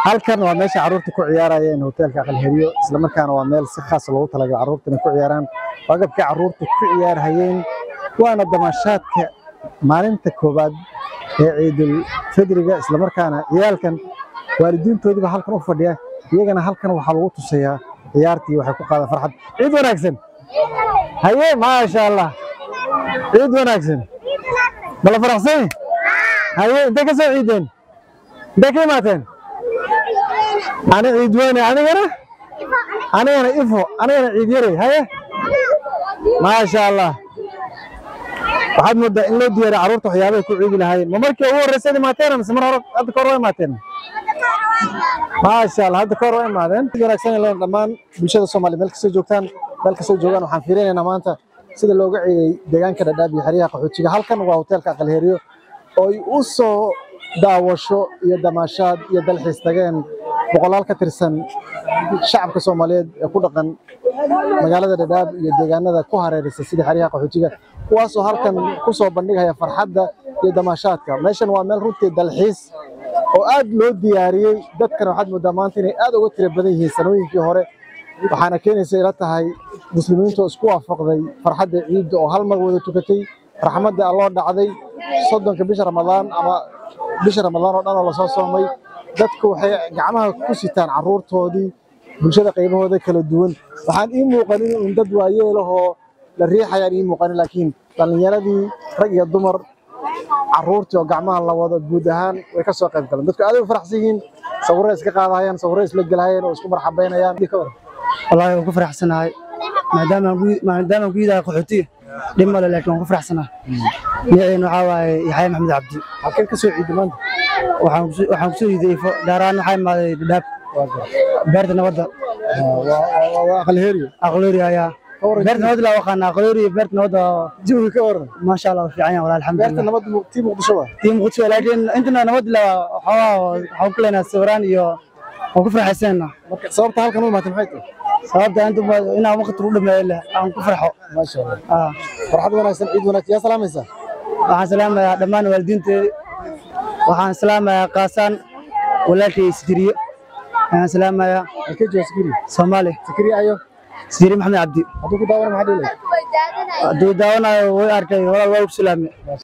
halkan waa meesha carruurta ku ciyaarayeen hoteelka aqalheriyo islamarkaana waa meel si khaas loogu talagalay carruurta inay ku ciyaaraan waa agabkii carruurta ku ciyaarhayeen waana damashaadka maalinta koowaad ee ciidul fidriga islamarkaana ciyaalkan waalidiintoodiiba halkan u fadhiya iyagana halkan waxaa lagu tusayaa ciyaartii waxay ku qaadaan farxad ciid wanaagsan haye maasha allah ciid wanaagsan bala faraxsan haye intay ka soo ciideen intay ka imaateen ani ciid weyne anigana anigana ifo anigana ciid yarey haye maasha allah waxaad moodaa in loo diyaariya carruurta waxyaabahay ku ciidi lahaayeen ma markii ugu horreysay imaateen mise mar hore hadda ka hor waa imaateen maasha allah hadda ka hor waa imaadeen wanaagsan leen dhammaan bulshada soomaaliya meel kastoo joogtaan meel kastoo joogaan waxaan fiirinaynaa maanta sida looga ciiday deegaanka dhadhaab iyo xeryaha qaxoojiga halkan waa hoteelka aqalheriyo oo ay u soo daawasho iyo damaashaad iyo dalxiis tageen boqolaal ka tirsan shacabka soomaaliyeed ee ku dhaqan magaalada dhadhaab iyo deegaanada ku hareeraysa sida xeryaha qaxoojiga kuwaasoo halkan ku soo bandhigaya farxadda iyo damaashaadka meeshan waa meel runtii dalxiis oo aad loo diyaariyey dadkana waxaad moodaa maanta inay aad uga tira badan yihiin sanooyinkii hore waxaana keenaysa ila tahay muslimiintu oo isku waafaqday farxadda ciidda oo hal mar wada tukatay raxmadda alloo dhacday soddonka bisha ramadaan ama bisha ramadaan oo dhan oo lasoo soomay dadku waxay gacmaha ku sitaan carruurtoodii bulshada qaybahooda kala duwan waxaan ii muuqanin in dad waayeelahoo la riixayaan ii muuqanin laakiin dhallinyaradii rag iyo dumar carruurtii oo gacmaha la wado guud ahaan way ka soo qayb galeen dadku aad u faraxsan yihiin sawirray iska qaadahayaan sawirray isla gelahayeen oo isku marxabaynayaan wallaahi waan ku faraxsanahay maadaama aan ku- maadaama aan ku yidahay qaxootiga dhib male laakiin waan ku faraxsanahay magaceena waxaa waaye yaxya maxamed cabdi halkeen ka soo ciiday maanta waxaan kuso- waxaan kusoo yiday ifo gaar ahaan waxaa imaaday dhadhaab beerta nabadda waa aqalheriyo aqloori ayaa beerta nabadda laa aqaana aqloori iyo beerta nabadda jawiga ka waran maasha allah waa fiican yahay walahi beerta alxamdulilah nabadda mu- tii muqdisho waa tii muqdisho laakiin intana nabadda laa waxoogaa waxaan ku leenahay sawiraan iyo waan ku faraxsanaa marka sababta halkan u imaatay maxay tahay sababta inta badan inaan waqti u dhameeyo leh aan ku farxo maasha allah Ah. farxad wanaagsan ciid wanaagsan yaa salaamaysaa waxaan salaamayaa dhammaan waalidiinteedi waxaan salaamayaa kaasaan walaalkay sidiriye waxaan salaamayaa halkee jooga sikiri soomaali sikiri ayo sidiriye maxamed cabdi hadduu ku daawana maxaa dhihi lahayd hadduu daawanayo way arkay walaal waa u salaame